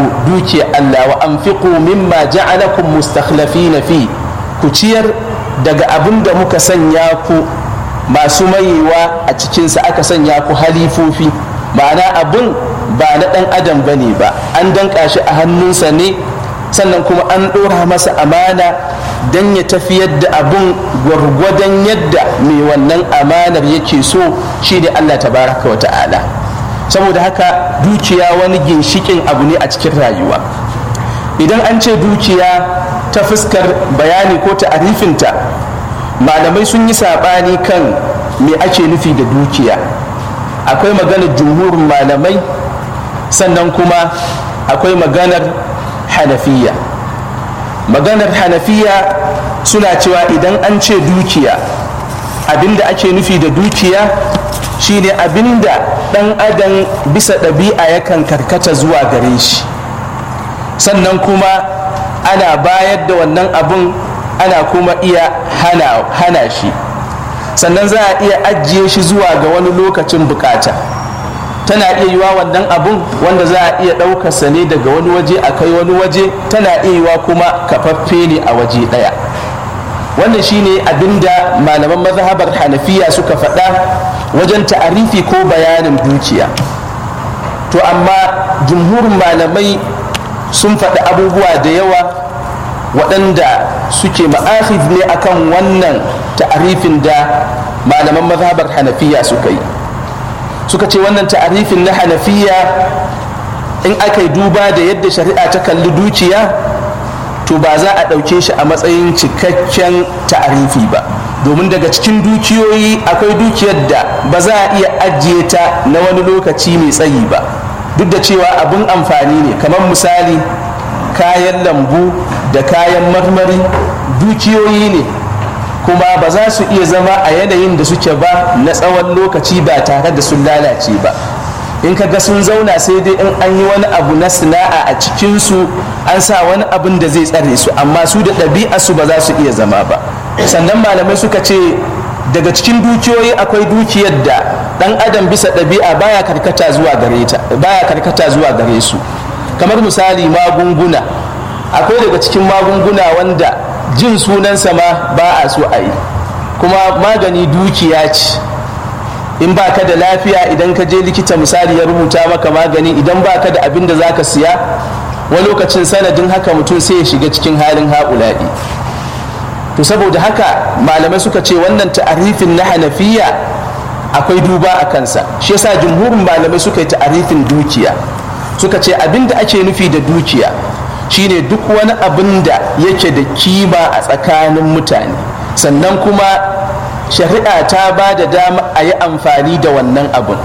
ku dukiya Allah wa anfiqu mimma ja'alakum mustakhlafina fi ku ciyar daga abin da muka sanya ku masu mayewa a cikinsa aka sanya ku halifofi ma'ana abin ba na ɗan adam ba ne ba an danƙa shi a hannunsa ne sannan kuma an ɗora masa amana don ya tafiyar da abin gwargwadon yadda mai wannan amanar yake so shi ne allah tabaraka wa ta'ala saboda haka dukiya wani ginshikin abu ne a cikin rayuwa idan an ce dukiya ta fuskar bayani ko ta'arifinta malamai sun yi saɓani kan me ake nufi da dukiya akwai maganar jumhurin malamai sannan kuma akwai maganar hanafiya maganar hanafiya suna cewa idan an ce dukiya abinda ake nufi da dukiya shine abinda ɗan adam bisa ɗabi'a yakan karkata zuwa gare shi sannan kuma ana bayar da wannan abun ana kuma iya hana, hana shi sannan za a iya ajiye shi zuwa ga wani lokacin bukata tana iya yiwa wannan abun wanda za a iya ɗaukarsa ne daga wani waje a kai wani waje tana iya yiwa kuma kafaffe ne a waje ɗaya wannan shine abinda malaman mazhabar hanafiya suka faɗa wajen ta'arifi ko bayanin dukiya to amma jumhurin malamai sun faɗi abubuwa da yawa waɗanda suke ma'akhif ne akan wannan ta'arifin da malaman mazhabar hanafiya suka yi suka ce wannan ta'arifin na hanafiya in aka yi duba da yadda shari'a ta kalli dukiya to ba za a ɗauke shi a matsayin cikakken ta'arifi ba domin daga cikin dukiyoyi akwai dukiyar da ba za a iya ajiye ta na wani lokaci mai tsayi ba duk da cewa abin amfani ne kamar misali kayan lambu da kayan marmari dukiyoyi ne kuma ba za su iya zama a yanayin da suke ba na tsawon lokaci ba tare da sun lalace ba in ka ga sun zauna sai dai in an yi wani abu na sana'a a cikinsu an sa wani abin da zai tsare su amma su da ɗabi'a su ba za su iya zama ba sannan malamai suka ce daga cikin dukiyoyi akwai dukiyar da ɗan adam bisa ɗabi'a baya karkata zuwa gare ta baya karkata zuwa gare su kamar misali magunguna akwai daga cikin magunguna wanda jin sunansa ma ba a so a yi kuma magani dukiya ce in ba ka da lafiya idan ka je likita misali ya rubuta maka magani idan ba ka da abin da za ka siya wani lokacin sanadin haka mutum sai ya shiga cikin halin haƙulaɗi to saboda haka malamai suka ce wannan ta'arifin na hanafiya akwai duba a kansa shi yasa jumhurin malamai suka yi ta'arifin dukiya suka ce abin da ake nufi da dukiya shine duk wani abin da yake da kima a tsakanin mutane sannan kuma shari'a ta ba da dama a yi amfani da wannan abin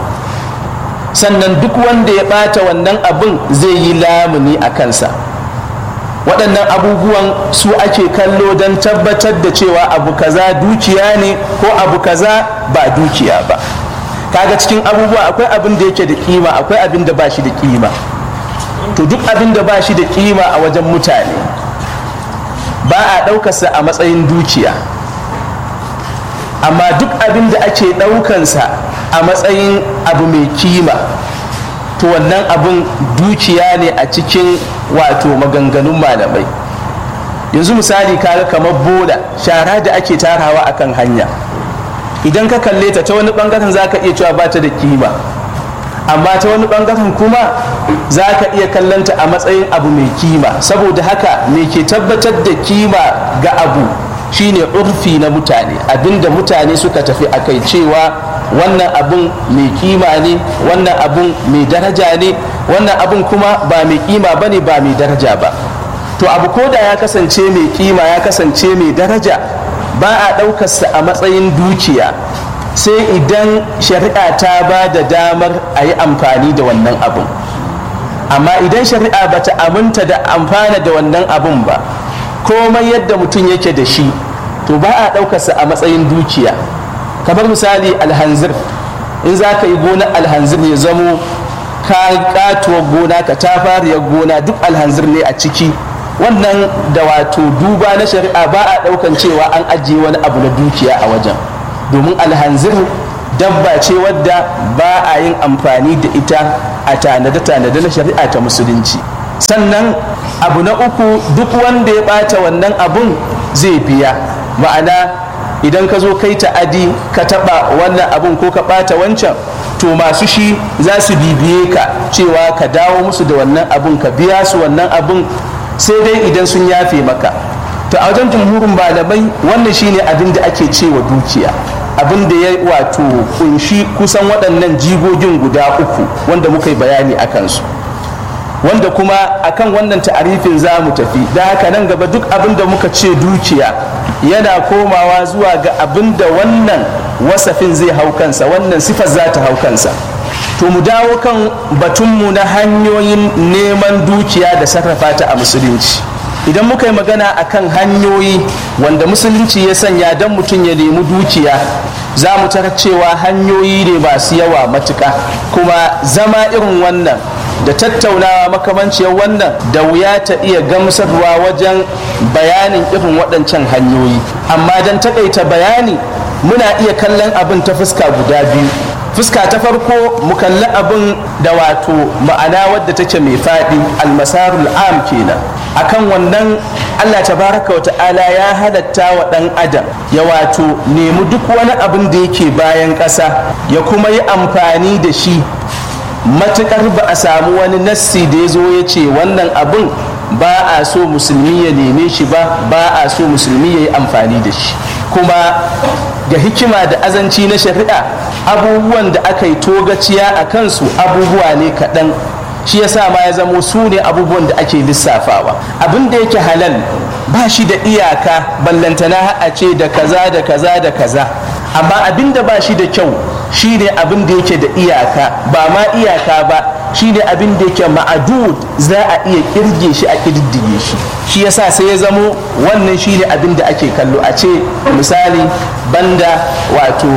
sannan duk wanda ya ɓata wannan abin zai yi lamuni a kansa waɗannan abubuwan su ake kallo don tabbatar da cewa abu kaza dukiya ne ko abu kaza ba dukiya ba kaga cikin abubuwa akwai abin da yake da kima akwai abin da ba shi da kima to duk abin da ba shi da kima a wajen mutane ba a ɗaukarsa a matsayin dukiya amma duk abin da ake ɗaukansa a matsayin abu mai kima to wannan abin dukiya ne a cikin wato maganganun malamai yanzu misali kaga kamar bola shara da ake tarawa akan hanya idan ka kalle ta ta wani bangaren za ka iya cewa ba ta da kima amma ta wani bangaren kuma za ka iya kallonta a matsayin abu mai kima saboda haka me ke tabbatar da kima ga abu shine urfi na mutane abinda mutane suka tafi a kai cewa wannan abun mai kima ne wannan abun mai daraja ne wannan abun kuma ba mai kima ba ne ba mai daraja ba to abu ko da ya kasance mai kima ya kasance mai daraja ba a ɗaukarsa a matsayin dukiya sai idan shari'a ta ba da damar a yi amfani da wannan abun amma idan shari'a ba ta aminta da amfana da wannan abun ba komai yadda mutum yake da shi to ba a ɗaukarsa a matsayin dukiya kamar misali alhanzir in za ka yi gonar alhanzir ya zamo ka katuwar gona ka tafariyar gona duk alhanzir ne a ciki wannan da wato duba na shari'a ba a ɗaukan cewa an ajiye wani abu na dukiya a wajen domin alhanzir dabba ce wadda ba a yin amfani da ita a tanade-tanade na shari'a ta musulunci sannan abu na uku duk wanda ya ɓata wannan abun zai biya ma'ana idan ka zo kai ta'adi ka taɓa wannan abun ko ka ɓata wancan to masu shi za su bibiye ka cewa ka dawo musu da wannan abun ka biya su wannan abun sai dai idan sun yafe maka to a wajen jumhurin malamai wannan shine abin da ake cewa dukiya abin da ya wato kunshi kusan waɗannan jigogin guda uku wanda muka yi bayani a kansu wanda kuma akan wannan ta'arifin za mu tafi da haka nan gaba duk abin da muka ce dukiya yana komawa zuwa ga abin da wannan wasafin zai hau kansa wannan sifar za ta hau kansa to mu dawo kan batunmu na hanyoyin neman dukiya da sarrafa ta a musulunci idan muka yi magana akan hanyoyi wanda musulunci ya sanya don mutum ya nemi dukiya za mu tarar cewa hanyoyi ne masu yawa matuka kuma zama irin wannan da tattaunawa makamanciyar wannan da wuya ta iya gamsarwa wajen bayanin irin waɗancan hanyoyi amma don takaita bayani muna iya kallon abin ta fuska guda biyu fuska ta farko mu kalli abin da wato ma'ana wadda take mai faɗi almasarul am kenan akan wannan Allah tabaraka wa ta'ala ya halatta wa ɗan adam ya wato nemi duk wani abin da yake bayan ƙasa ya kuma yi amfani da shi matuƙar ba a samu wani nassi da ya zo ya ce wannan abin ba a so musulmi ya neme shi ba ba a so musulmi ya yi amfani da shi kuma ga hikima da azanci na shari'a abubuwan da aka yi togaciya a kansu abubuwa ne kaɗan shi yasa ma ya zamo su ne abubuwan da ake lissafawa abin da yake halal ba shi da iyaka ballantana a ce da kaza da kaza da kaza amma abin da ba shi da kyau shi ne abin da yake da iyaka ba ma iyaka ba shi ne abin da yake ma'adud za a iya kirge shi a kirdige shi shi yasa sai ya zamo wannan shi ne abin da ake kallo a ce misali banda wato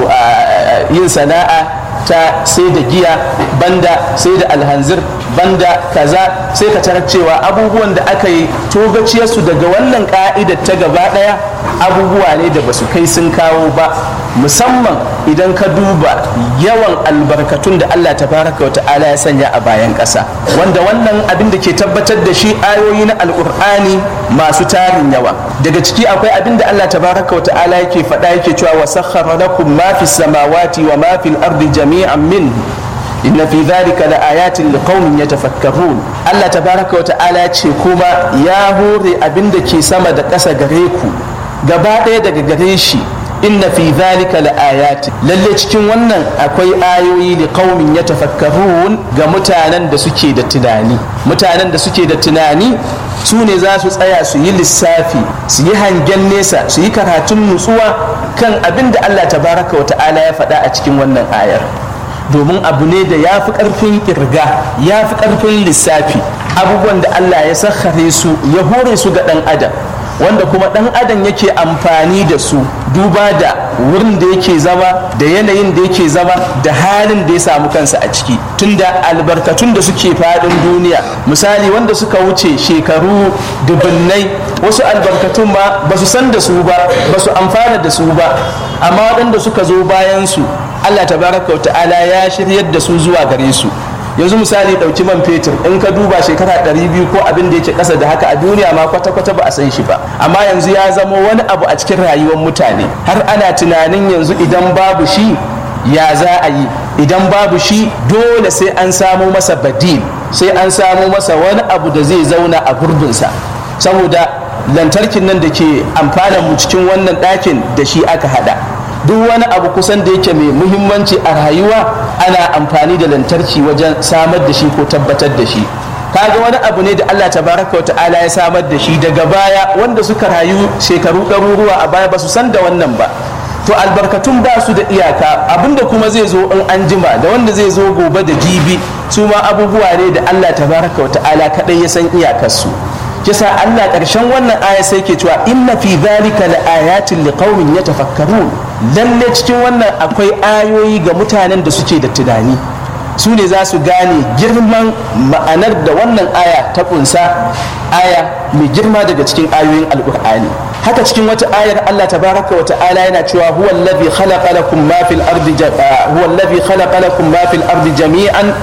yin sana'a ta sai da giya banda sai da alhanzir banda kaza sai ka tarar cewa abubuwan da aka yi togaciyarsu daga wannan ka'idar ta gaba daya abubuwa ne da basu kai sun kawo ba musamman idan ka duba yawan albarkatun da Allah tabaraka wa ta'ala ya sanya a bayan ƙasa wanda wannan abin da ke tabbatar da shi ayoyi na alƙur'ani masu tarin yawa daga ciki akwai abin da Allah tabaraka wa ta'ala yake faɗa yake cewa wa sakhkhara lakum ma fis samawati wa ma fil ardi jami'an min inna fi dhalika la ayatin liqaumin yatafakkarun Allah tabaraka wa ta'ala ce kuma ya hore abin da ke sama da ƙasa gare ku gaba ɗaya daga gare shi inna fi dhalika la ayatin lalle cikin wannan akwai ayoyi li qaumin yatafakkarun ga mutanen da suke da tunani mutanen da suke da tunani su ne za su tsaya su yi lissafi su yi hangen nesa su yi karatun nutsuwa kan abin da Allah tabaraka wa ta'ala ya faɗa a cikin wannan ayar domin abu ne da ya fi ƙarfin ƙirga ya fi ƙarfin lissafi abubuwan da Allah ya sakhare su ya hore su ga ɗan adam wanda kuma ɗan adam yake amfani da su duba da wurin da yake zama da yanayin da yake zama da halin da ya samu kansa a ciki tunda albarkatun da suke faɗin duniya misali wanda suka wuce shekaru dubunnai wasu albarkatun ma ba su san da su ba ba su amfana da su ba amma waɗanda suka zo bayan su Allah tabaraka ta'ala ya shiryar da su zuwa gare su yanzu misali ɗauki man fetur in ka duba shekara 200 ko abin da yake ƙasa da haka a duniya ma kwata-kwata ba a san shi ba amma yanzu ya zama wani abu a cikin rayuwar mutane har ana tunanin yanzu idan babu shi ya za a yi idan babu shi dole sai an samo masa badil sai an samo masa wani abu da zai zauna a gurbinsa saboda lantarkin nan da ke amfana mu cikin wannan ɗakin da shi aka hada duk wani abu kusan da yake mai muhimmanci a rayuwa ana amfani da lantarki wajen samar da shi ko tabbatar da shi kaga wani abu ne da Allah tabaraka wa ta'ala ya samar da shi daga baya wanda suka rayu shekaru ɗaruruwa a baya ba su san da wannan ba to albarkatun ba su da iyaka abinda kuma zai zo in an jima da wanda zai zo gobe da jibi su ma abubuwa ne da Allah tabaraka wa ta'ala kaɗai ya san iyakarsu kisa Allah ƙarshen wannan aya sai ke cewa inna fi dhalika la ayatin liqaumin yatafakkarun lalle cikin wannan akwai ayoyi ga mutanen da suke da tunani su ne za su gane girman ma'anar da wannan aya ta kunsa aya mai girma daga cikin ayoyin alkur'ani haka cikin wata ayar Allah tabaraka wa ta'ala yana cewa huwa allazi khalaqa lakum ma fil ardi huwa allazi khalaqa lakum ma fil ardi jami'an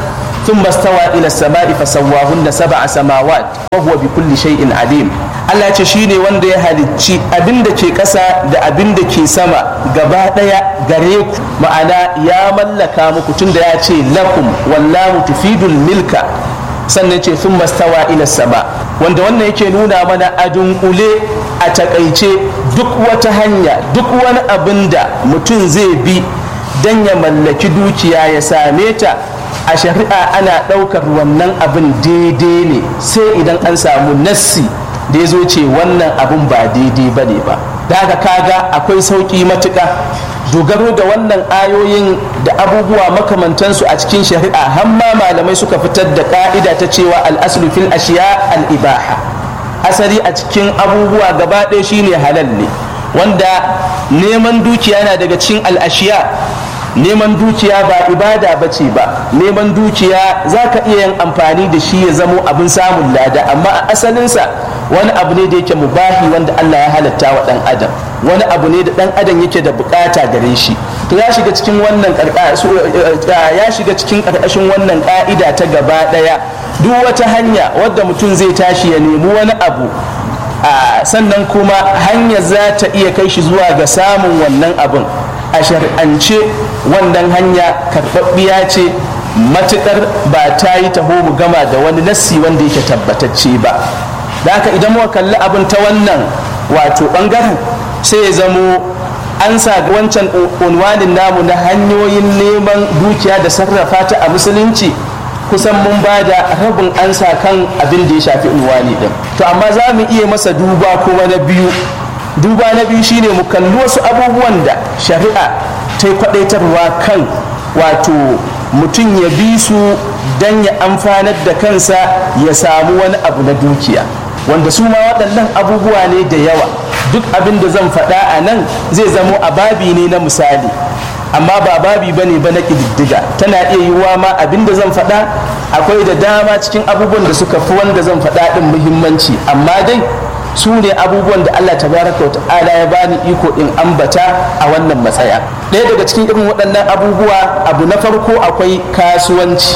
ثم استوى إلى السماء فسواهن سبع سماوات وهو بكل شيء عليم Allah ce shi ne wanda ya halicci abin da ke ƙasa da abin da ke sama gaba ɗaya gare ku ma'ana ya mallaka muku tun da ya ce lakum wallahu tufidul milka sannan ce sun mastawa ila sama wanda wannan yake nuna mana a dunkule a takaice duk wata hanya duk wani abin da mutum zai bi don ya mallaki dukiya ya same ta a shari'a ana ɗaukar wannan abin daidai ne sai idan an samu nassi da ya zo ce wannan abin ba daidai ba ne ba da haka kaga akwai sauƙi matuƙa dogaro da wannan ayoyin da abubuwa makamantansu a cikin shari'a hamma malamai suka fitar da ƙa'ida ta cewa al'aslu fil ashiya al-ibaha asali a cikin abubuwa gaba ɗaya shine halal ne wanda neman dukiya na daga cikin al'ashiya neman dukiya ba ibada ba ce ba neman dukiya za ka iya yin amfani da shi ya zamo abin samun lada amma a asalinsa wani abu ne da yake mubahi wanda Allah ya halatta wa ɗan adam wani abu ne da ɗan adam yake da bukata gare shi to ya shiga cikin wannan ya shiga cikin ƙarƙashin wannan ƙa'ida ta gaba ɗaya duk wata hanya wadda mutum zai tashi ya nemi wani abu sannan kuma hanyar za ta iya kai shi zuwa ga samun wannan abin a shar'ance wannan hanya karɓaɓɓiya ce matuƙar ba ta yi taho mu gama da wani nassi wanda yake tabbatacce ba da haka idan muka kalli abin ta wannan wato ɓangaren sai ya zamo an sa wancan unwanin namu na hanyoyin neman dukiya da sarrafa ta a musulunci kusan mun ba da rabin ansa kan abin da ya shafi unwani din to amma za mu iya masa duba kuma na biyu duba na biyu shine mu kalli wasu abubuwan da shari'a ta yi kwadaitarwa kan wato mutum ya bi su don ya amfanar da kansa ya samu wani abu na dukiya wanda su ma waɗannan abubuwa ne da yawa duk abin da zan faɗa a nan zai zamo a babi ne na misali amma ba babi bane ba na ƙididdiga tana iya yiwuwa ma abin da zan faɗa akwai da dama cikin abubuwan da suka fi wanda zan faɗa ɗin muhimmanci amma dai su ne abubuwan da Allah tabaraka wa ta'ala ya bani iko in ambata a wannan matsaya ɗaya daga cikin irin waɗannan abubuwa abu na farko akwai kasuwanci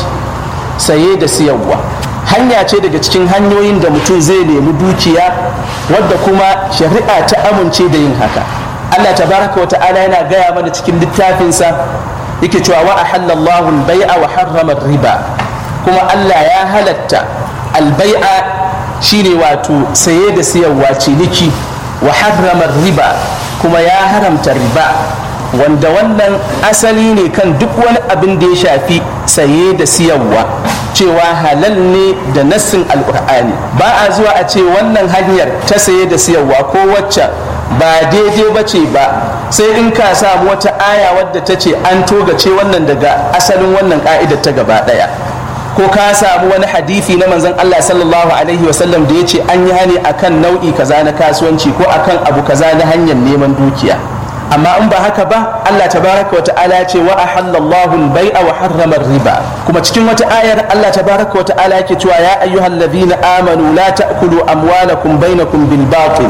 saye da siyarwa hanya ce daga cikin hanyoyin da mutum zai nemi dukiya wadda kuma shari'a ta amince da yin haka Allah tabaraka wa ta'ala yana gaya mana cikin littafinsa yake cewa wa ahallallahu al-bai'a wa harrama riba kuma Allah ya halatta al-bai'a shine wato saye da siyarwa ciniki wa harrama riba kuma ya haramta riba wanda wannan asali ne kan duk wani abin da ya shafi saye da siyarwa cewa halal ne da nassin alkur'ani ba a zuwa a ce wannan hanyar ta saye da siyarwa ko wacce ba daidai ba ce ba sai in ka samu wata aya wadda ta ce an togace wannan daga asalin wannan ka'idar ta gaba daya ko ka samu wani hadithi na manzon Allah sallallahu alaihi wasallam da ya ce an yi hani akan nau'i kaza na kasuwanci ko akan abu kaza na hanyar neman dukiya amma in ba haka ba Allah tabaraka wa ta'ala ya ce wa ahallallahu al-bai'a wa harrama riba kuma cikin wata ayar Allah tabaraka wa ta'ala yake cewa ya ayyuhal ladhina amanu la ta'kulu amwalakum bainakum bil batil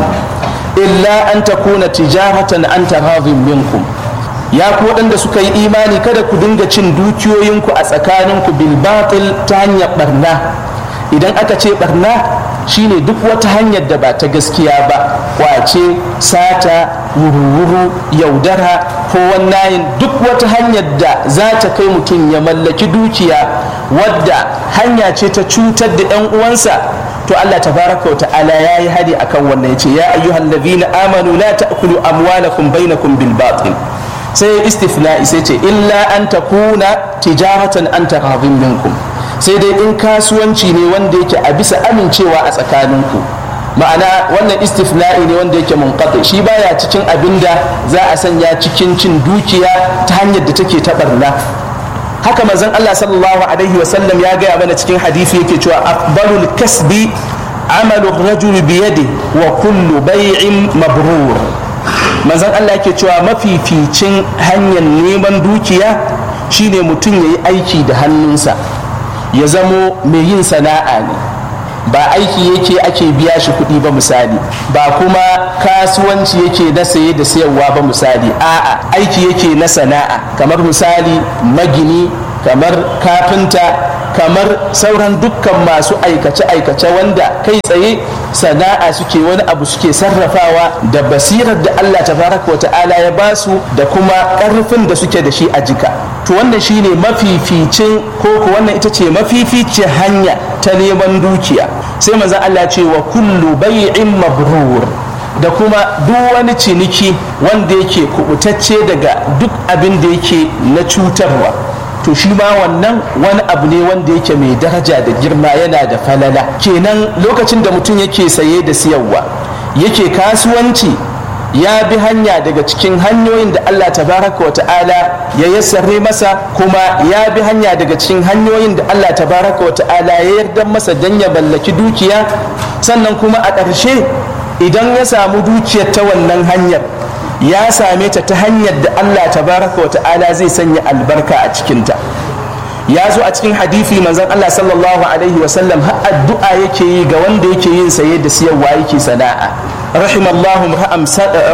illa an takuna tijaratan an taradhin minkum ya ku waɗanda suka yi imani kada ku dinga cin dukiyoyinku a tsakaninku bil batil ta hanyar barna idan aka ce barna shine duk wata hanyar da ba ta gaskiya ba kwace sata wuru-wuru yaudara ko wannan duk wata hanyar da za ta kai mutum ya mallaki dukiya wadda hanya ce ta cutar da 'yan uwansa to Allah tabaraka wa ta'ala ya yi hadi akan wannan ya ce ya ayyuhal ladina amanu la ta'kulu amwalakum bainakum bil batil sai istifna'i sai ce illa an takuna tijaratan an taradhin minkum sai dai in kasuwanci ne wanda yake a bisa amincewa a tsakaninku ma'ana wannan istifna'i ne wanda yake munqati shi baya cikin abin da za a sanya cikin cin dukiya ta hanyar da take ta barna haka manzon Allah sallallahu alaihi wa sallam ya gaya mana cikin hadisi yake cewa afdalul kasbi amalu rajul bi yadi wa kullu bai'in mabrur manzon Allah yake cewa mafificin hanyar neman dukiya shine mutum ya yi aiki da hannunsa ya zamo mai yin sana'a ne ba aiki yake ake biya shi kuɗi ba misali ba kuma kasuwanci yake na saye da sayarwa ba misali a'a aiki yake na sana'a kamar misali magini kamar kafinta kamar sauran dukkan masu aikace-aikace wanda kai tsaye sana'a suke wani abu suke sarrafawa da basirar da Allah tabaraka wa ta'ala ya ba su da kuma ƙarfin da suke da shi a jika to wannan shine mafificin ko ko wannan ita ce mafificin hanya ta neman dukiya sai manzon Allah ce wa kullu bai'in mabrur da kuma duk wani ciniki wanda yake kubutacce daga duk abin da yake na cutarwa to shi ma wannan wani abu ne wanda yake mai daraja da girma yana da falala kenan lokacin da mutum yake saye da siyarwa yake kasuwanci ya bi hanya daga cikin hanyoyin da Allah tabaraka wa ta'ala ya yassare masa kuma ya bi hanya daga cikin hanyoyin da Allah tabaraka wa ta'ala ya yarda masa dan ya mallaki dukiya sannan kuma a ƙarshe idan ya samu dukiyar ta wannan hanyar ya same ta ta hanyar da Allah tabaraka wa ta'ala zai sanya albarka a cikinta ya zo a cikin hadithi manzon Allah sallallahu alaihi wa sallam har addu'a yake yi ga wanda yake yin saye da siyarwa yake sana'a rahimallahu ra'am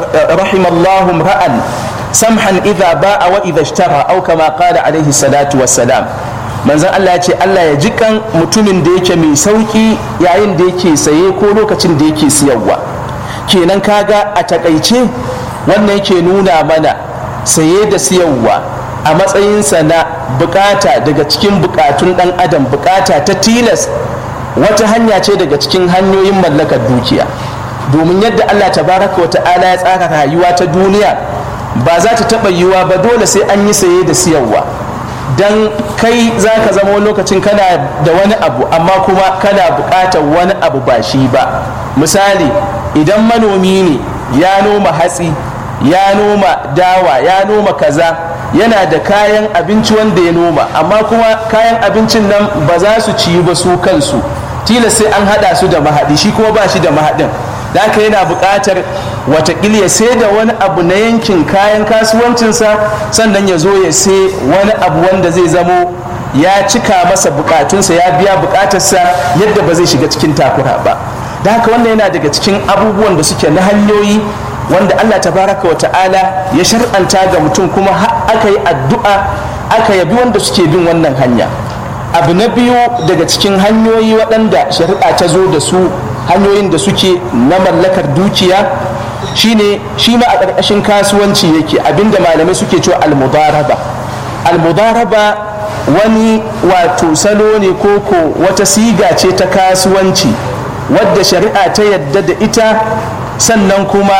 rahimallahu ra'an samhan idza ba'a wa idza ishtara aw kama qala alaihi salatu wassalam manzon Allah ya ce Allah ya ji kan mutumin da yake mai sauki yayin da yake saye ko lokacin da yake siyarwa kenan kaga a takaice wannan yake nuna mana saye da siyarwa a matsayinsa na bukata daga cikin bukatun dan adam bukata ta tilas wata hanya ce daga cikin hanyoyin mallakar dukiya domin yadda Allah tabaraka wa ta'ala ya tsara rayuwa ta duniya ba za ta taɓa yiwuwa ba dole sai an yi saye da siyarwa don kai za ka zama wani lokacin kana da wani abu amma kuma kana buƙatar wani abu ba shi ba misali idan manomi ne ya noma hatsi ya noma dawa ya noma kaza yana da kayan abinci wanda ya noma amma kuma kayan abincin nan ba za su ciyu ba su kansu tilas sai an haɗa su da mahaɗi shi kuma ba shi da mahaɗin da haka yana buƙatar watakila ya sai da wani abu na yankin kayan kasuwancinsa sannan ya zo ya sai wani abu wanda zai zamo ya cika masa bukatunsa ya biya bukatarsa yadda ba zai shiga cikin takura ba da haka wannan yana daga cikin abubuwan da suke na hanyoyi wanda allah tabaraka wa ta'ala ya shar'anta ga mutum kuma aka yi addu'a aka yabi wanda suke bin wannan hanya abu na biyu daga cikin hanyoyi waɗanda shari'a ta zo da su hanyoyin da suke na mallakar dukiya shine shi ma a ƙarƙashin kasuwanci yake abinda malamai suke cewa almudaraba almudaraba wani wato salo ne koko wata siga ce ta kasuwanci wadda shari'a ta yadda da ita sannan kuma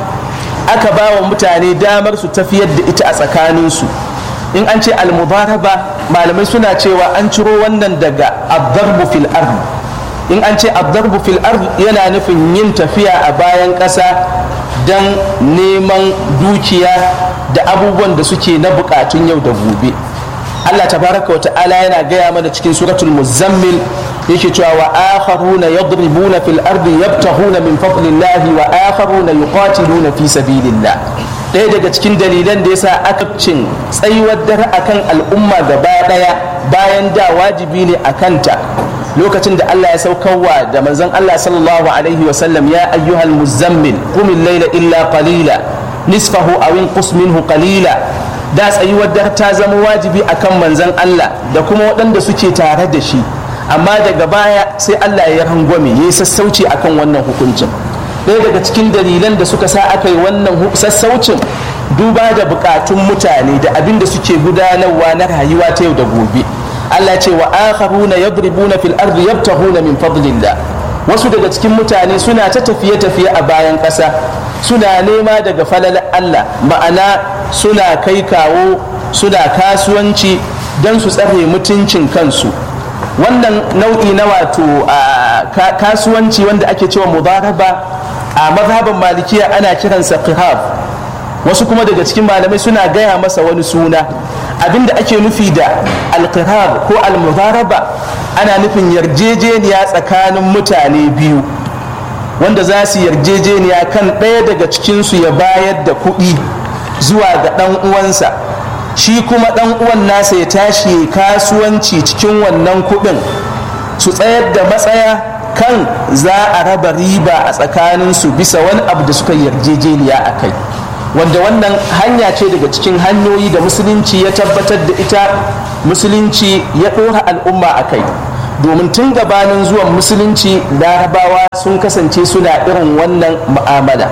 aka ba wa mutane damar su tafiyar da ita a tsakaninsu in an ce almudaraba malamai suna cewa an ciro wannan daga abdarbu fil ard in an ce abdarbu fil ard yana nufin yin tafiya a bayan ƙasa don neman dukiya da abubuwan da suke na bukatun yau da gobe Allah tabaraka wa ta'ala yana gaya mana cikin suratul muzammil yake cewa wa akharuna yadribuna fil ardi yabtahuna min fadlillahi wa akharuna yuqatiluna fi sabilillah ɗaya daga cikin dalilan da yasa aka cin tsayuwar dare akan al'umma gaba ɗaya bayan da wajibi ne a kanta lokacin da Allah ya saukarwa da manzon Allah sallallahu alaihi wa sallam ya ayyuhal muzammil qumil layla illa qalila nisfahu aw inqus minhu qalila da tsayuwar dare ta zama wajibi akan manzon Allah da kuma waɗanda suke tare da shi amma daga baya sai Allah ya rangwame ya yi sassauci akan wannan hukuncin ɗaya daga cikin dalilan da suka sa aka yi wannan sassaucin duba da bukatun mutane da abin da suke gudanarwa na rayuwa ta yau da gobe Allah ce wa akharuna yadribuna fil ardi yabtahuna min fadlillah wasu daga cikin mutane suna ta tafiye tafiye a bayan ƙasa suna nema daga falalar Allah ma'ana suna kai kawo suna kasuwanci don su tsare mutuncin kansu wannan nau'i na wato kasuwanci wanda ake cewa mudaraba a mazhaban malikiya ana kiransa qihab wasu kuma daga cikin malamai suna gaya masa wani suna abinda ake nufi da alqihab ko almudaraba ana nufin yarjejeniya tsakanin mutane biyu wanda za su yarjejeniya kan ɗaya daga cikinsu ya bayar da kuɗi zuwa ga ɗan uwansa shi kuma ɗan uwan nasa ya tashi kasuwanci cikin wannan kuɗin su tsayar da matsaya kan za a raba riba a tsakaninsu bisa wani abu da suka yarjejeniya a kai wanda wannan hanya ce daga cikin hanyoyi da musulunci ya tabbatar da ita musulunci ya ɗora al'umma a kai domin tun gabanin zuwan musulunci larabawa sun kasance suna irin wannan mu'amala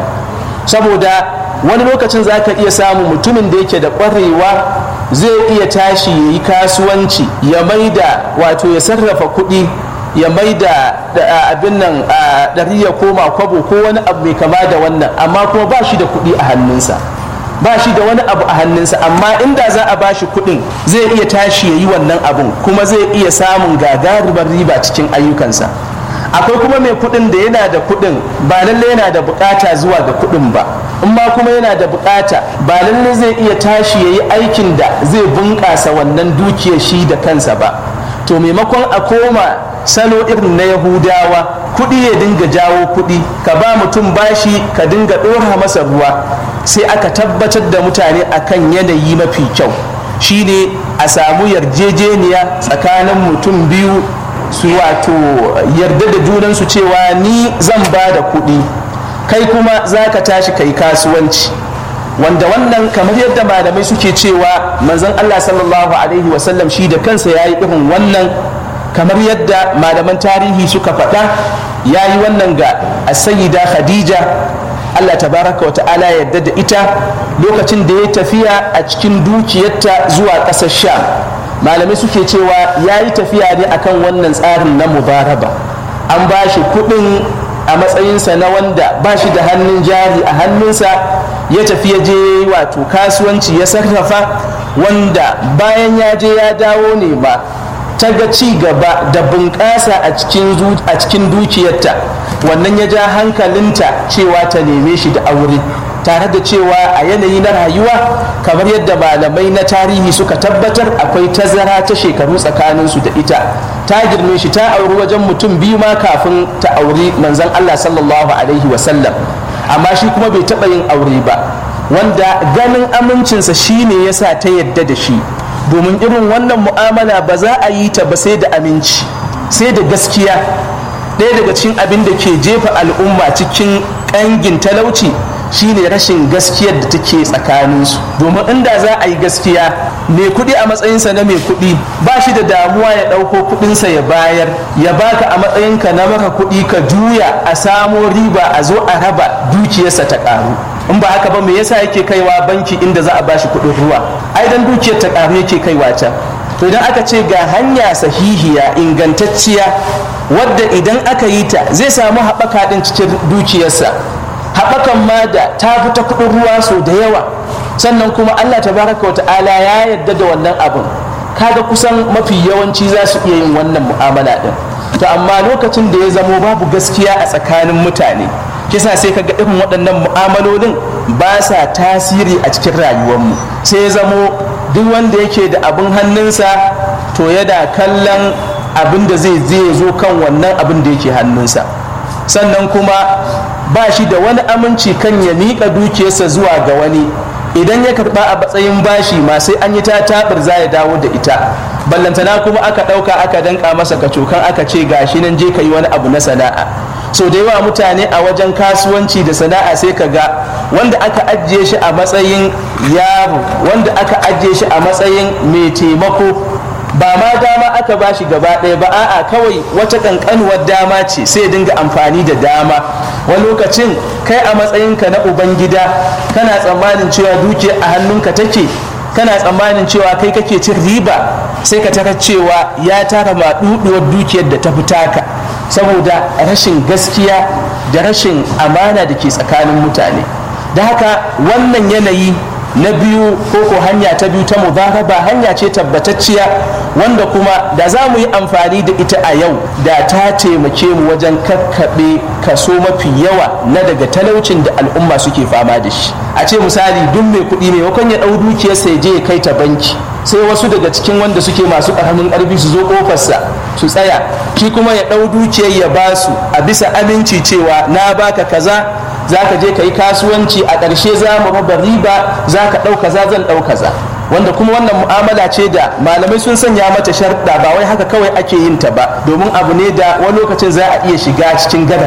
saboda wani lokacin za ka iya samun mutumin da yake da ƙwarewa zai iya tashi ya yi kasuwanci ya maida wato ya sarrafa kuɗi ya mai da abin nan ɗari ya koma kwabo ko wani abu mai kama da wannan amma kuma ba shi da kuɗi a hannunsa ba shi da wani abu a hannunsa amma inda za a ba shi kuɗin zai iya tashi ya yi wannan abun kuma zai iya samun gagarumar riba cikin ayyukansa akwai kuma mai kuɗin da yana da kuɗin ba lalle yana da bukata zuwa ga kuɗin ba in ma kuma yana da bukata ba lalle zai iya tashi ya yi aikin da zai bunƙasa wannan dukiyar shi da kansa ba to maimakon a koma salo irin na yahudawa kuɗi ya dinga jawo kuɗi ka ba mutum bashi ka dinga ɗora masa ruwa sai aka tabbatar da mutane akan yanayi mafi kyau shine a samu yarjejeniya tsakanin mutum biyu su wato yarda da junansu cewa ni zan ba da kuɗi kai kuma za ka tashi kai kasuwanci wanda wannan kamar yadda malamai suke cewa manzon Allah sallallahu alaihi wasallam shi da kansa ya yi irin wannan kamar yadda malaman tarihi suka faɗa ya yi wannan ga asayida khadija Allah tabaraka wa ta'ala yadda da ita lokacin da ya tafiya a cikin dukiyarta zuwa ƙasar sham malamai suke cewa ya yi tafiya ne akan wannan tsarin na mubaraba an ba shi kuɗin a matsayinsa na wanda ba shi da hannun jari a hannunsa ya tafi ya je wato kasuwanci ya sarrafa wanda bayan ya je ya dawo ne ba ta ga ci gaba da bunƙasa a cikin dukiyarta wannan ya ja hankalinta cewa ta neme shi da aure tare da cewa a yanayi na rayuwa kamar yadda malamai na tarihi suka tabbatar akwai tazara ta shekaru tsakaninsu da ita ta girme shi ta auri wajen mutum biyu ma kafin ta auri manzon Allah sallallahu alaihi wasallam amma shi kuma bai taɓa yin aure ba wanda ganin amincinsa shine yasa ta yadda da shi domin irin wannan mu'amala ba za a yi ta ba sai da aminci sai da gaskiya ɗaya daga cikin abin da ke jefa al'umma cikin ƙangin talauci shine rashin gaskiyar da take tsakaninsu domin inda za a yi gaskiya mai kuɗi a matsayinsa na mai kuɗi ba shi da damuwa ya ɗauko kuɗinsa ya bayar ya baka a matsayinka na maka kuɗi ka juya a samo riba a zo a raba dukiyarsa ta ƙaru in ba haka ba me yasa yake kaiwa banki inda za a bashi kuɗin ruwa ai dan dukiyar ta ƙaru yake kaiwa can to idan aka ce ga hanya sahihiya ingantacciya wadda idan aka yi ta zai samu haɓaka ɗin cikin dukiyarsa haɓakan ma da ta fi ta kuɗin ruwa sau da yawa sannan kuma allah tabaraka wa ta'ala ya yarda da wannan abin kaga kusan mafi yawanci za su iya yin wannan mu'amala ɗin to amma lokacin da ya zamo babu gaskiya a tsakanin mutane kisa sai kaga irin waɗannan mu'amalolin ba sa tasiri a cikin rayuwarmu sai ya zamo duk wanda yake da abin hannunsa to yana kallon abin da zai zai zo kan wannan abin da yake hannunsa sannan kuma ba shi da wani aminci kan ya miƙa dukiyarsa zuwa ga wani idan ya karɓa a matsayin bashi ma sai an yi ta taɓar za ya dawo da ita ballantana kuma aka ɗauka aka danka masa kacokan aka ce gashi nan je ka yi wani abu na sana'a so da yawa mutane a wajen kasuwanci da sana'a sai ka ga wanda aka ajiye shi a matsayin yaro wanda aka ajiye shi a matsayin mai taimako ba ma dama aka ba shi gaba ɗaya ba a'a kawai wata ƙanƙanuwar dama ce sai dinga amfani da dama wani lokacin kai a matsayinka na ubangida kana tsammanin cewa dukiya a hannunka take kana tsammanin cewa kai kake cin riba sai ka tara cewa ya tara maɗuɗuwar dukiyar da ta fi taka saboda rashin gaskiya da rashin amana da ke tsakanin mutane da haka wannan yanayi na biyu ko ko hanya ta biyu ta mubaraba hanya ce tabbatacciya wanda kuma da za mu yi amfani da ita a yau da ta taimake mu wajen kakkaɓe kaso mafi yawa na daga talaucin da al'umma suke fama da shi a ce misali duk mai kuɗi maimakon ya ɗau dukiyarsa ya je ya kai ta banki sai wasu daga cikin wanda suke masu ƙaramin ƙarfi su zo ƙofarsa su tsaya shi kuma ya ɗau dukiyar ya ba su a bisa aminci cewa na baka kaza za ka je ka yi kasuwanci a ƙarshe za mu raba riba za ka ɗau kaza zan ɗau kaza wanda kuma wannan mu'amala ce da malamai sun sanya mata sharɗa ba wai haka kawai ake yin ta ba domin abu ne da wani lokacin za a iya shiga cikin gadari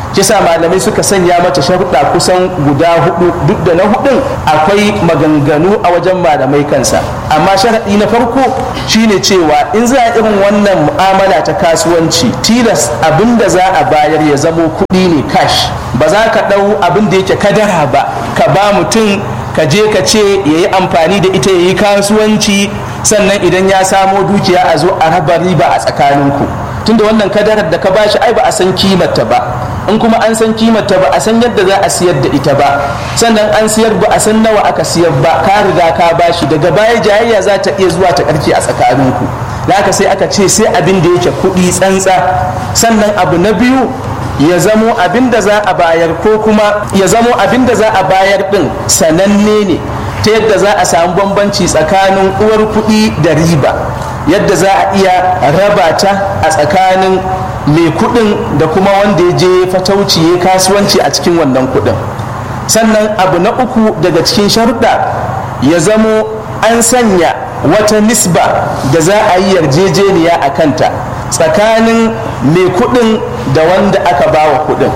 kisa malamai suka sanya mata sharuɗa kusan guda hudu duk da na hudun akwai maganganu a wajen malamai kansa amma sharaɗi na farko shine cewa in za a irin wannan mu'amala ta kasuwanci tilas abin da za a bayar ya zamo kuɗi ne cash ba za ka ɗau abin da yake kadara ba ka ba mutum ka je ka ce ya yi amfani da ita ya yi kasuwanci sannan idan ya samo dukiya a zo a raba riba a tsakaninku tunda wannan kadarar da ka bashi ai ba a san kimarta ba in kuma an san kimarta ba a san yadda za a siyar da ita ba sannan an siyar ba a san nawa aka siyar ba ka riga ka bashi daga baya jayayya za ta iya zuwa ta karke a tsakaninku haka sai aka ce sai abin da yake kuɗi tsantsa sannan abu na biyu ya zamo abin da za a bayar ko kuma ya zamo abin da za a bayar din sananne ne ta yadda za a samu bambanci tsakanin uwar kuɗi da riba yadda za a iya raba ta a tsakanin mai kuɗin da kuma wanda ya je fatauci ya kasuwanci a cikin wannan kuɗin sannan abu na uku daga cikin sharuɗa ya zamo an sanya wata nisba da za a yi yarjejeniya a kanta tsakanin mai kuɗin da wanda aka bawa kuɗin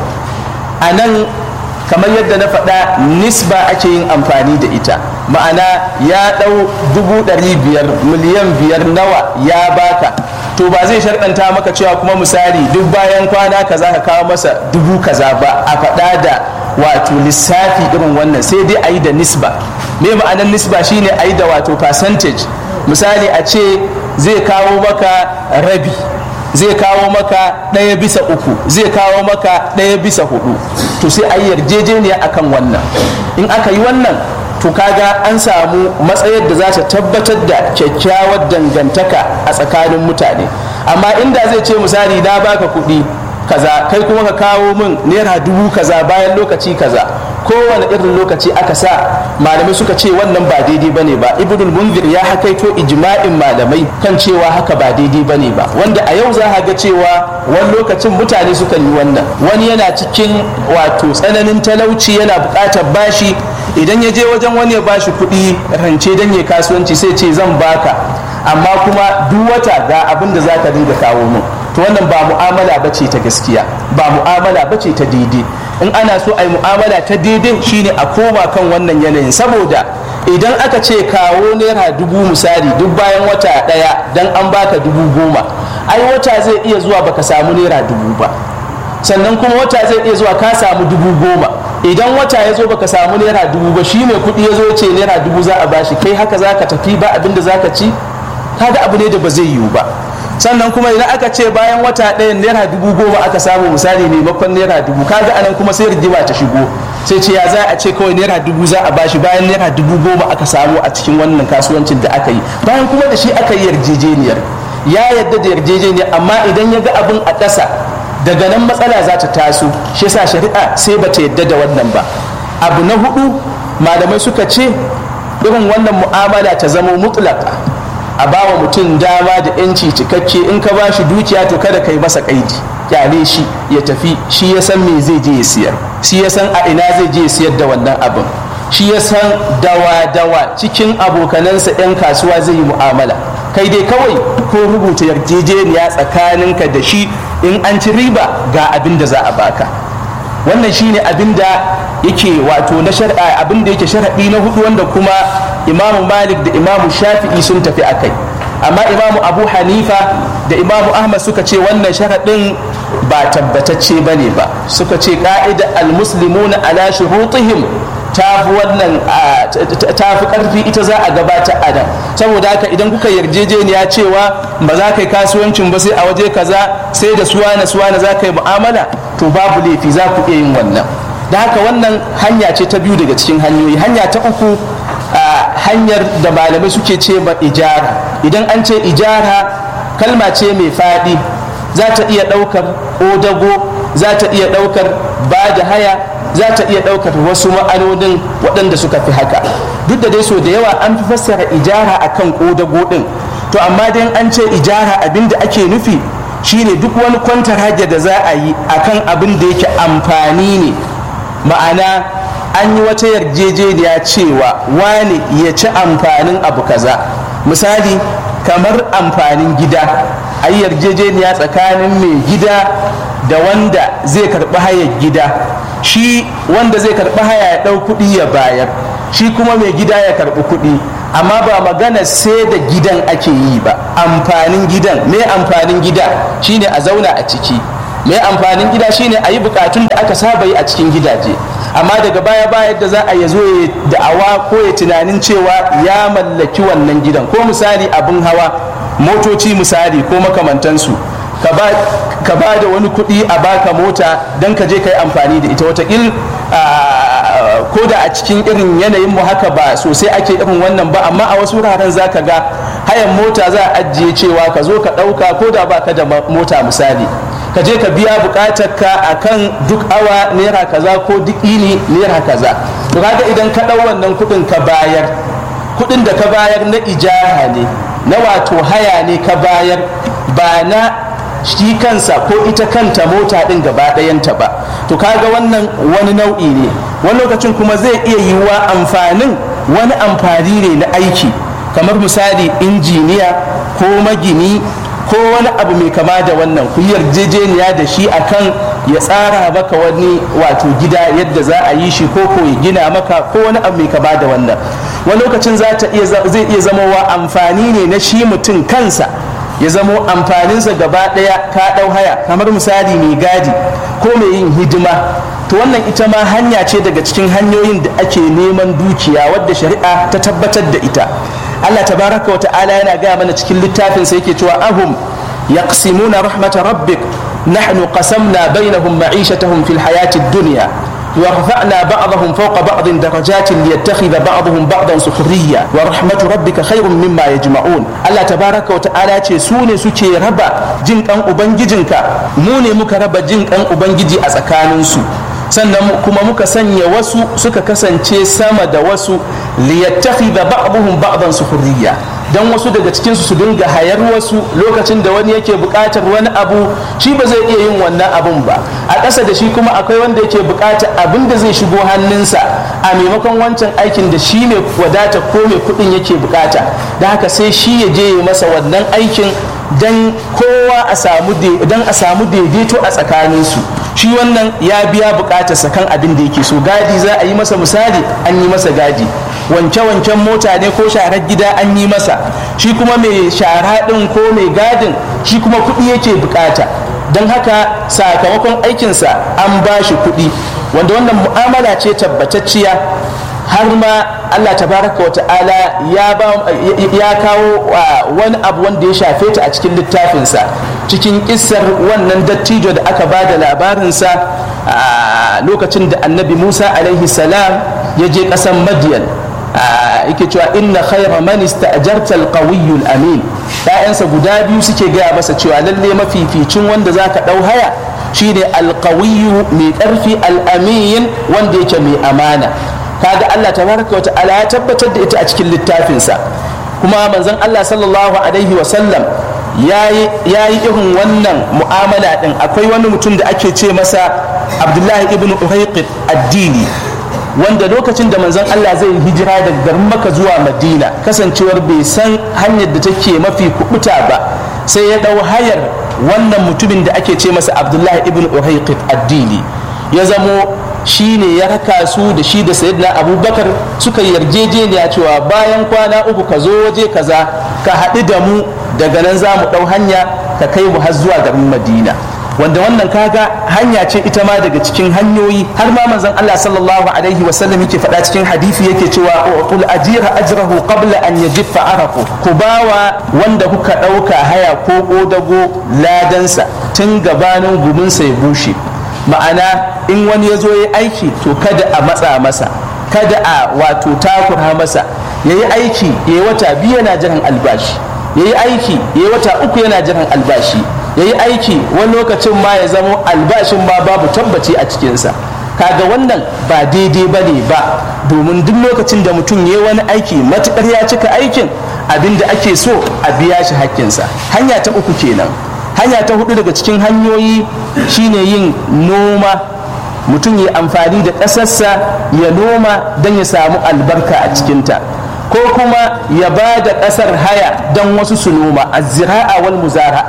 a nan kamar yadda na faɗa nisba ake yin amfani da ita ma'ana ya ɗau dubu ɗari biyar miliyan biyar nawa ya baka to ba zai sharɗanta maka cewa kuma misali duk bayan kwana kaza ka kawo masa dubu kaza ba a faɗa da wato lissafi irin wannan sai dai a yi da nisba me ma'anar nisba shine a yi da wato percentage misali a ce zai kawo maka rabi zai kawo maka ɗaya bisa uku zai kawo maka ɗaya bisa hudu to sai a yi yarjejeniya akan wannan in aka yi wannan to kaga an samu matsayar da za ta tabbatar da kyakkyawar dangantaka a tsakanin mutane amma inda zai ce misali na baka kuɗi kaza kai kuma ka kawo min naira dubu kaza bayan lokaci kaza kowane irin lokaci aka sa malamai suka ce wannan ba daidai bane ba ibnul munzir ya hakaito ijma'in malamai kan cewa haka ba daidai bane ba wanda a yau za a ga cewa wani lokacin mutane suka yi wannan wani yana cikin wato tsananin talauci yana buƙatar bashi idan ya je wajen wani ya bashi kuɗi rance dan ya kasuwanci sai ce zan baka amma kuma duk wata ga abin da zaka dinga kawo min to wannan ba mu'amala bace ta gaskiya ba mu'amala bace ta daidai in ana so a yi mu'amala ta daidai shine a koma kan wannan yanayin saboda idan aka ce kawo naira dubu misali duk bayan wata ɗaya dan an baka dubu goma ai wata zai iya zuwa baka samu naira dubu ba sannan kuma wata zai iya zuwa ka samu dubu goma idan wata ya zo baka samu naira dubu ba shi mai kuɗi ya zo ce naira dubu za a bashi kai haka za ka tafi ba abin da za ka ci kaga abu ne da ba zai yiwu ba sannan kuma idan aka ce bayan wata ɗayan naira dubu goma aka samu misali maimakon naira dubu kaga anan kuma sai rigima ta shigo sai ce ya za a ce kawai naira dubu za a bashi bayan naira dubu goma aka samu a cikin wannan kasuwancin da aka yi bayan kuma da shi aka yi yarjejeniyar ya yadda da yarjejeniyar amma idan ya ga abin a ƙasa daga nan matsala za ta taso shi yasa shari'a sai ba ta yadda da wannan ba abu na hudu malamai suka ce irin wannan mu'amala ta zama mutlaka a bawa mutum dama da yanci cikakke in ka ba shi dukiya to kada ka yi masa kaidi kyale shi ya tafi shi ya san me zai je ya siyar shi ya san a ina zai je ya siyar da wannan abin shi ya san dawa-dawa cikin abokanansa 'yan kasuwa zai yi mu'amala kai dai kawai ko rubuta yarjejeniya tsakaninka da shi in an ci riba ga abin da za a baka wannan shine abin da yake wato na shar'a abin da yake sharaɗi na hudu wanda kuma imamu malik da imamu shafi'i sun tafi a kai amma imamu abu hanifa da imamu ahmad suka ce wannan sharaɗin ba tabbatacce ba ne ba suka ce ka'ida almuslimuna ala shurutihim ta fi wannan ta fi ƙarfi ita za a gabata a nan saboda haka idan kuka yarjejeniya cewa ba za ka yi kasuwancin ba sai a waje kaza sai da suwana suwana za ka yi mu'amala to babu laifi za ku iya yin wannan da haka wannan hanya ce ta biyu daga cikin hanyoyi hanya ta uku hanyar da malamai suke ce ma ijara idan an ce ijara kalma ce mai faɗi za ta iya ɗaukar odago za ta iya ɗaukar ba da haya za ta iya ɗaukar wasu ma'anonin waɗanda suka fi haka duk da dai so da yawa an fi fassara ijara akan ƙodago ɗin to amma dai an ce ijara abin da ake nufi shine duk wani kwantar hajja da za a yi akan abin da yake amfani ne ma'ana an yi wata yarjejeniya cewa wane ya ci amfanin abu kaza misali kamar amfanin gida a yi yarjejeniya tsakanin mai gida da wanda zai karɓi hayar gida shi wanda zai karɓi haya ya ɗau kuɗi ya bayar shi kuma mai gida ya karɓi kuɗi amma ba magana sai da gidan ake yi ba amfanin gidan me amfanin gida shine a zauna a ciki me amfanin gida shine a yi bukatun da aka saba yi a cikin gidaje amma daga baya baya da za a ya zo ya da'awa ko ya tunanin cewa ya mallaki wannan gidan ko misali abin hawa motoci misali ko makamantansu ka ba da wani kuɗi a baka mota don ka je ka yi amfani da ita watakil ko da a cikin irin yanayin mu haka ba sosai ake irin wannan ba amma a wasu wuraren za ka ga hayan mota za a ajiye cewa ka zo ka ɗauka ko da ba ka da mota misali ka je ka biya bukatar ka akan duk awa naira kaza ko duk ini naira kaza to kaga idan ka ɗau wannan kuɗin ka bayar kuɗin da ka bayar na ijara ne na wato haya ne ka bayar ba na shi kansa ko ita kanta mota ɗin gaba ɗayanta ba to kaga wannan wani nau'i ne wani lokacin kuma zai iya yiwuwa amfanin wani amfani ne na aiki kamar misali injiniya ko magini ko wani abu mai kama da wannan ku yarjejeniya da shi akan ya tsara maka wani wato gida yadda za a yi shi ko ko ya gina maka ko wani abu mai kama da wannan wani lokacin zai iya zamowa amfani ne na shi mutum kansa ya zamo amfaninsa gaba ɗaya ka ɗau haya kamar misali mai gadi ko mai yin hidima to wannan ita ma hanya ce daga cikin hanyoyin da ake neman dukiya wadda shari'a ta tabbatar da ita Allah tabaraka wa ta'ala yana gaya mana cikin littafin sa yake cewa ahum yaqsimuna rahmata rabbik nahnu qasamna bainahum ma'ishatahum fil hayati dunya ورفعنا بعضهم فوق بعض درجات ليتخذ بعضهم بعضا سخريا ورحمة ربك خير مما يجمعون الله تبارك وتعالى ce su ne suke raba jin kan ubangijinka mu ne muka raba jin kan ubangiji a tsakaninsu sannan kuma muka sanya wasu suka kasance sama da wasu liyattakhidha ba'dhum ba'dan sukhriya dan wasu daga cikin su dinga hayar wasu lokacin da wani yake buƙatar wani abu shi ba zai iya yin wannan abun ba a ƙasa da shi kuma akwai wanda yake buƙatar abin da zai shigo hannunsa a maimakon wancan aikin da shi mai wadata ko mai kuɗin yake buƙata da haka sai shi ya je ya masa wannan aikin dan kowa a samu dan a samu daidaito a tsakaninsu shi wannan ya biya bukatarsa kan abin da yake so gadi za a yi masa misali an yi masa gadi wanke-wanken mota ne ko sharar gida an yi masa shi kuma mai shara ɗin ko mai gadin shi kuma kuɗi yake bukata don haka sakamakon aikinsa an ba shi kuɗi wanda wannan mu'amala ce tabbatacciya har ma Allah tabaraka wa ta'ala ya kawo wani abu wanda ya shafe ta a cikin littafinsa cikin kissar wannan dattijo da aka ba da labarinsa a lokacin da annabi musa alaihi salam ya je ƙasar madiyan yake cewa inna khayra man ista'jarta al-qawiyyu amin ta'yansa guda biyu suke gaya masa cewa lalle mafificin wanda zaka dau haya shine al-qawiyyu mai karfi al-amin wanda yake mai amana kaga Allah tabaraka wa ta'ala ya tabbatar da ita a cikin littafinsa kuma manzon Allah sallallahu alaihi wa sallam ya yi irin wannan mu'amala din akwai wani mutum da ake ce masa Abdullahi ibn Urayqit addini wanda lokacin da manzon Allah zai hijira daga garin Makka zuwa Madina kasancewar bai san hanyar da take mafi kubuta ba sai ya dau hayar wannan mutumin da ake ce masa Abdullahi ibn Urayqit addini ya zamo shi ne ya raka su da shi da sayyidina abubakar suka yarjejeniya cewa bayan kwana uku ka zo waje kaza ka haɗu da mu daga nan za mu ɗau hanya ka kai mu har zuwa garin madina wanda wannan kaga hanya ce ita ma daga cikin hanyoyi har ma manzon Allah sallallahu alaihi wa sallam yake faɗa cikin hadisi yake cewa qul ajira ajrahu qabla an yajiffa arafu ku bawa wanda kuka ɗauka haya ko ƙodago ladansa tun gabanin guminsa ya bushe ma'ana in wani ya zo ya aiki to kada a matsa masa kada a wato takura masa ya yi aiki ya yi wata biyu yana jiran albashi ya yi aiki ya yi wata uku yana jiran albashi ya yi aiki wani lokacin ma ya zamo albashin ma babu tabbaci a cikinsa kaga wannan ba daidai ba ne ba domin duk lokacin da mutum ya yi wani aiki matukar ya cika aikin abin da ake so a biya shi hakkinsa hanya ta uku kenan hanya ta hudu daga cikin hanyoyi shine yin noma mutum ya amfani da ƙasarsa ya noma don ya samu albarka a cikinta ko kuma ya ba da ƙasar haya don wasu su noma a zira'a wal muzara'a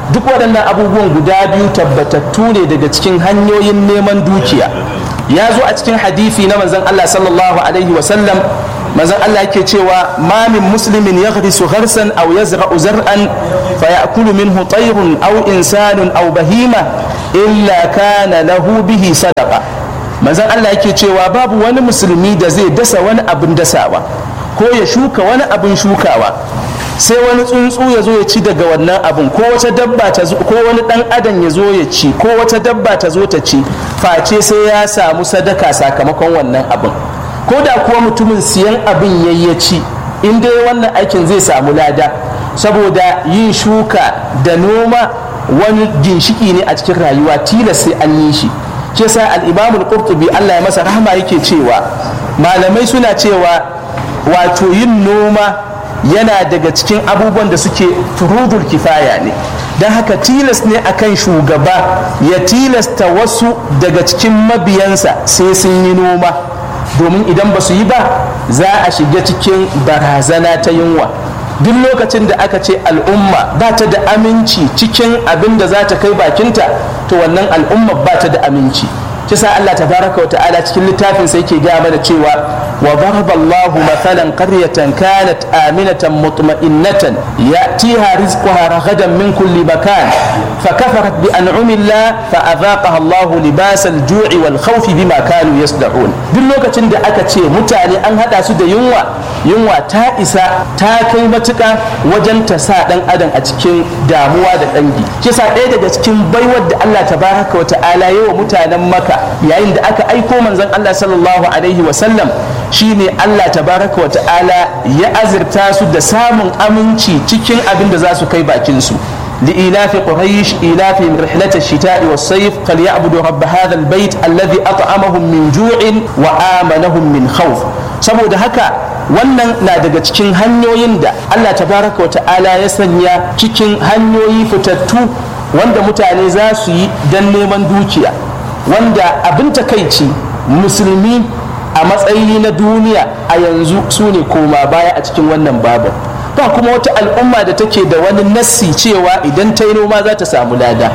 duk waɗannan abubuwan guda biyu tabbatattu ne daga cikin hanyoyin neman dukiya ya zo a cikin hadithi na manzon Allah sallallahu alaihi wasallam manzon Allah yake cewa ma min muslimin yaghrisu gharsan aw yazra'u zar'an fa ya'kulu minhu tayrun aw insanun aw bahima illa kana lahu bihi sadaqa manzon Allah yake cewa babu wani musulmi da zai dasa wani abin dasawa ko ya shuka wani abin shukawa sai wani tsuntsu ya zo ya ci daga wannan abin ko wata dabba ta zo ko wani dan adam ya zo ya ci ko wata dabba ta zo ta ci face sai ya samu sadaka sakamakon wannan abin ko da kuwa mutumin siyan abin yayi ya ci in dai wannan aikin zai samu lada saboda yin shuka da noma wani ginshiki ne a cikin rayuwa tilas sai an yi shi shi sa al-imamul qurtubi Allah ya masa rahama yake cewa malamai suna cewa wato yin noma yana daga cikin abubuwan da suke furudul kifaya ne don haka tilas ne akan shugaba ya tilasta wasu daga cikin mabiyansa sai sun yi noma domin idan ba su yi ba za a shiga cikin barazana ta yunwa duk lokacin da aka ce al'umma ba ta da aminci cikin abin da za ta kai bakinta to wannan al'umma ba ta da aminci kisa Allah tabaraka wa ta'ala cikin littafin sai yake gaya mana cewa wa daraba Allahu mathalan qaryatan kanat aminatan mutma'innatan ya'tiha rizquha ragadan min kulli makan فكفرت بأنعم الله فأذاقها الله لباس الجوع والخوف بما كانوا يصنعون duk lokacin da aka ce mutane an hada su da yunwa yunwa ta isa ta kai matuka wajen ta sa dan adam a cikin damuwa da dangi kisa ɗaya daga cikin baiwar da Allah tabaraka wa ta'ala yawa mutanen maka yayin da aka aiko manzon Allah sallallahu alaihi wa sallam shine Allah tabaraka wa ta'ala ya azurta su da samun aminci cikin abin da za su kai bakin su لإيلاف قريش إيلافهم رحلة الشتاء والصيف فليعبدوا رب هذا البيت الذي أطعمهم من جوع وآمنهم من خوف saboda haka wannan na daga cikin hanyoyin da Allah tabaraka wa ta'ala ya sanya cikin hanyoyi fitattu wanda mutane za su yi don neman dukiya wanda abin takaici musulmi a matsayi na duniya a yanzu su ne koma baya a cikin wannan babu ba kuma wata al'umma da take da wani nassi cewa idan ta yi noma za ta samu lada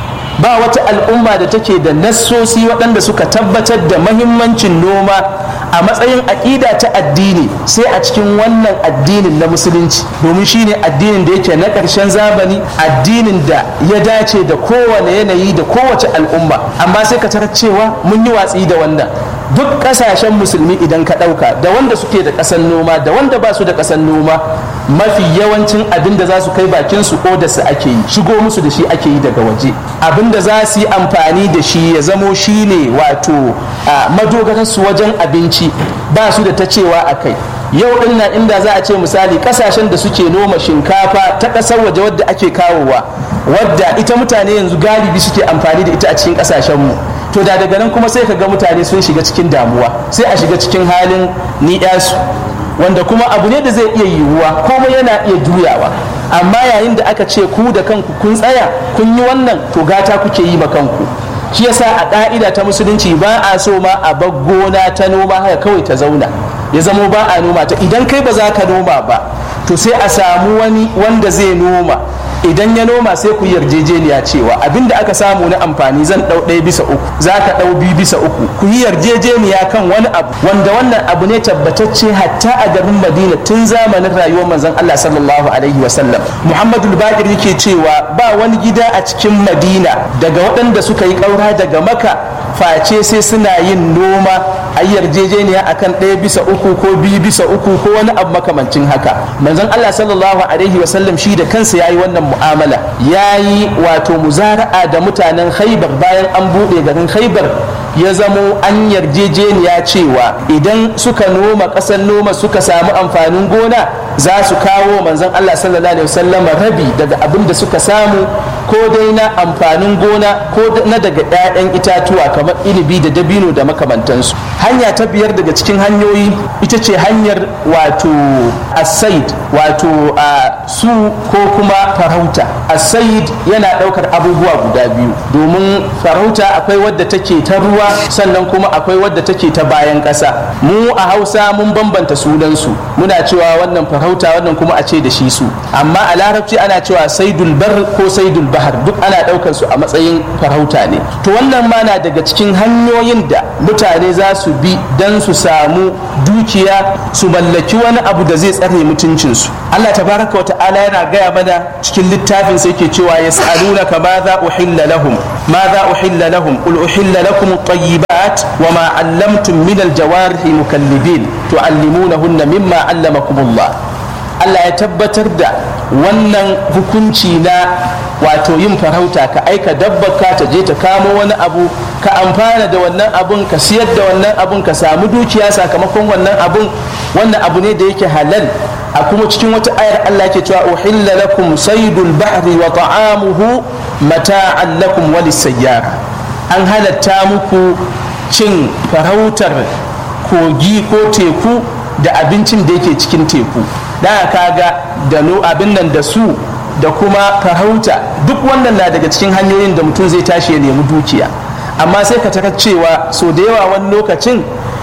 ba wata al'umma da take da nassosi waɗanda suka tabbatar da mahimmancin noma a matsayin aƙida ta addini sai a cikin wannan addinin na musulunci domin shine addinin da yake na ƙarshen zamani addinin da ya dace da kowane yanayi da kowace al'umma amma sai ka tarar cewa mun yi watsi da wannan duk ƙasashen musulmi idan ka ɗauka da wanda suke da ƙasar noma da wanda ba su da ƙasar noma mafi yawancin abin da za su kai bakin su da su ake yi shigo musu da shi ake yi daga waje abin da za su yi amfani da shi ya zamo shi ne wato madogararsu wajen abinci ba su da ta cewa a kai yau din nan inda za a ce misali kasashen da suke noma shinkafa ta ƙasar waje wadda ake kawowa wadda ita mutane yanzu galibi suke amfani da ita a cikin ƙasashenmu to da daga nan kuma sai ka ga mutane sun shiga cikin damuwa sai a shiga cikin halin ni'yasu wanda kuma abu ne da zai iya yiwuwa komai yana iya juyawa amma yayin da aka ce ku da kanku kun tsaya kun yi wannan to gata kuke yi ma kanku shi yasa a ƙa'ida ta musulunci ba a so ma a bar gona ta noma haka kawai ta zauna ya zamo ba a noma ta idan kai ba za ka noma ba to sai a samu wani wanda zai noma idan ya noma sai ku yarjejeniya cewa abinda aka samu na amfani zan ɗau ɗaya bisa uku za ka ɗau biyu bisa uku ku yi yarjejeniya kan wani abu wanda wannan abu ne tabbatacce hatta a garin madina tun zamanin rayuwar manzon allah sallallahu alaihi wasallam muhammadu bakir yake cewa ba wani gida a cikin madina daga waɗanda suka yi ƙaura daga maka face sai suna yin noma a yarjejeniya akan ɗaya bisa uku ko biyu bisa uku ko wani abu makamancin haka manzon allah sallallahu alaihi wasallam shi da kansa ya yi wannan mu'amala ya yi wato muzara'a da mutanen khaibar bayan an buɗe garin khaibar ya zamo an yarjejeniya cewa idan suka noma ƙasar noma suka samu amfanin gona za su kawo manzon Allah sallallahu alaihi wasallam rabi daga abin da suka samu ko dai na amfanin gona ko na daga 'ya'yan itatuwa kamar inibi da dabino da makamantansu hanya ta biyar daga cikin hanyoyi ita ce hanyar wato asaid wato a su ko kuma farauta asaid yana ɗaukar abubuwa guda biyu domin farauta akwai wadda take ta ruwa sannan kuma akwai wadda take ta bayan ƙasa mu a hausa mun bambanta sunansu muna cewa wannan farauta wannan kuma a ce da shi su amma a larabci ana cewa saidul bar ko saidul bahar duk ana ɗaukar su a matsayin farauta ne to wannan ma na daga cikin hanyoyin da mutane za su bi don su samu dukiya su mallaki wani abu da zai tsare mutuncinsu Allah tabaraka wa ta'ala yana gaya mana cikin littafin sai ke cewa yas'alunaka ma za uhilla lahum ma za uhilla lahum qul uhilla lakum at-tayyibat wa ma 'allamtum min al-jawarihi mukallibin tu'allimunahunna mimma 'allamakumullah Allah ya tabbatar da wannan hukunci na wato yin farauta ka aika dabbaka ta je ta kamo wani abu ka amfana da wannan abun ka siyar da wannan abun ka samu dukiya sakamakon wannan abun wannan abu ne da yake halal a kuma cikin wata ayar Allah ke cewa uhilla lakum saydul bahri wa ta'amuhu mata'an lakum wa lisayyara an halatta muku cin farautar kogi ko teku da abincin da yake cikin teku da kaga da abin nan da su da kuma farauta duk wannan na daga cikin hanyoyin da mutum zai tashi ya nemi dukiya amma sai ka tarar cewa so da yawa wani lokacin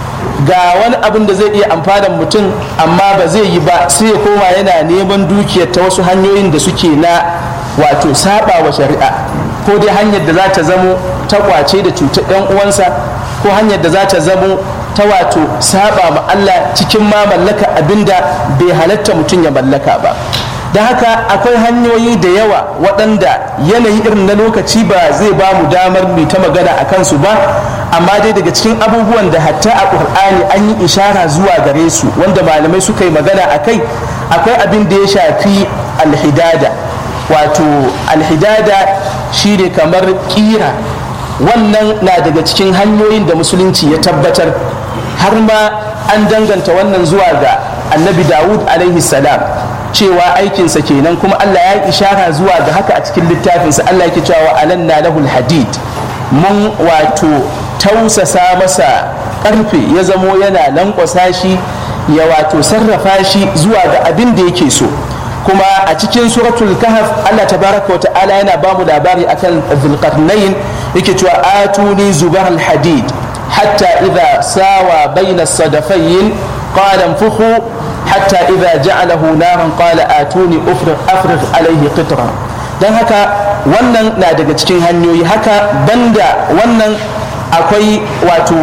ga wani abin da zai iya amfanan mutum amma ba zai yi ba sai ya koma yana neman dukiyar ta wasu hanyoyin da suke na wato saba wa shari'a ko dai hanyar da za ta zamo ta kwace da cutar ɗan uwansa ko hanyar da za ta zamo ta wato saba ma Allah cikin ma mallaka abinda bai halatta mutum ya mallaka ba da haka akwai hanyoyi da yawa waɗanda yanayi irin na lokaci ba zai ba mu damar mu ta magana a kansu ba amma dai daga cikin abubuwan da hatta a ƙur'ani an yi ishara zuwa gare su wanda malamai suka yi magana a kai akwai abin da ya shafi alhidada wato alhidada shine kamar ƙira wannan na daga cikin hanyoyin da musulunci ya tabbatar har ma an danganta wannan zuwa ga annabi dawud alaihi salam cewa aikinsa kenan kuma allah ya ishara zuwa ga haka a cikin littafinsa allah yake cewa alanna lahul hadid mun wato tausasa masa karfe ya zamo yana lankwasa shi ya wato sarrafa shi zuwa ga abin da yake so kuma a cikin suratul kahf Allah tabaraka wa ta'ala yana ba mu labari akan zulqarnain yake cewa atuni zubar hadid hatta idha sawa baina sadafayn qala anfukhu hatta idha ja'alahu naran qala atuni ufrigh afrigh alayhi qitra dan haka wannan na daga cikin hanyoyi haka banda wannan akwai wato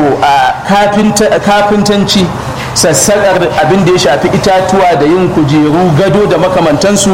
kafintanci sassaƙar abin da ya shafi itatuwa da yin kujeru gado da makamantansu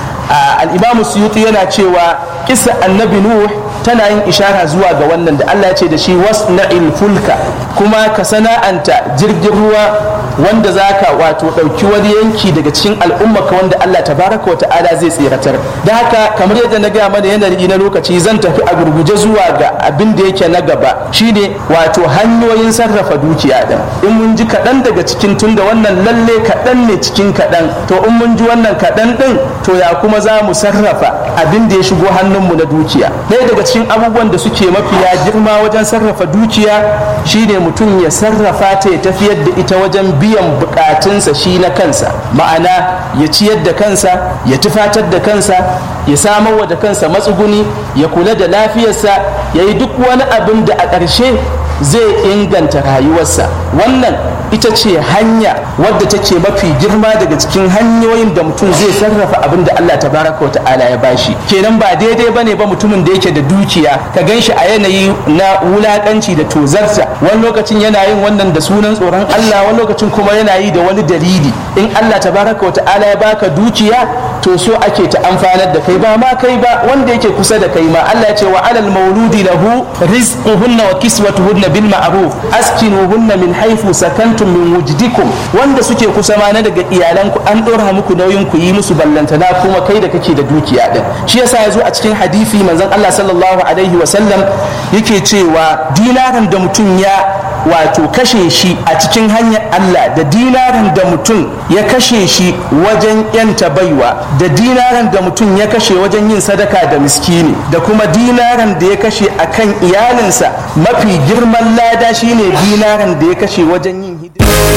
al'imamu suyuti yana cewa kisa annabi nuh tana yin ishara zuwa ga wannan da Allah ya ce da shi wasna'il fulka kuma ka sana'anta jirgin ruwa wanda zaka wato ɗauki wani yanki daga cikin al'ummaka wanda Allah tabaraka wa ta'ala zai tsiratar da haka kamar yadda na gaya mana yanayi na lokaci zan tafi a gurguje zuwa ga abin da yake na gaba shine wato hanyoyin sarrafa dukiya din in mun ji kaɗan daga cikin tunda wannan lalle kaɗan ne cikin kaɗan to in mun ji wannan kaɗan ɗin to ya kuma za mu sarrafa abin da ya shigo hannunmu na dukiya ɗaya daga cikin abubuwan da suke mafiya girma wajen sarrafa dukiya shine mutum ya sarrafa ta ya tafiyar da ita wajen biyan bukatunsa shi na kansa ma'ana ya ciyar da kansa ya tufatar da kansa ya samar da kansa matsuguni ya kula da lafiyarsa ya yi duk wani abin da a ƙarshe zai inganta rayuwarsa wannan ita ce hanya wadda take mafi girma daga cikin hanyoyin da mutum zai sarrafa abin da Allah tabaraka wa ta'ala ya bashi kenan ba daidai bane ba mutumin da yake da dukiya ka gan shi a yanayi na wulakanci da tozarsa wani lokacin yana yin wannan da sunan tsoron Allah wani lokacin kuma yana yi da wani dalili in Allah tabaraka wa ta'ala ya baka dukiya to so ake ta amfanar da kai ba ma kai ba wanda yake kusa da kai ma Allah ya ce wa alal mauludi lahu rizquhunna wa kiswatuhunna bil ma'ruf askinuhunna min haythu sakantum min wujdikum wanda suke kusa ma na daga iyalanku an dora muku nauyin ku yi musu ballantana kuma kai da kake da dukiya din shi yasa yazo a cikin hadisi manzon Allah sallallahu alaihi wa sallam yake cewa dinarin da mutum ya wato kashe shi a cikin hanyar Allah da dinarin da mutum ya kashe shi wajen yanta baiwa da dinarin da mutum ya kashe wajen yin sadaka da miskini da kuma dinarin da ya kashe akan iyalinsa mafi girman lada shine dinarin da ya kashe wajen yin hidima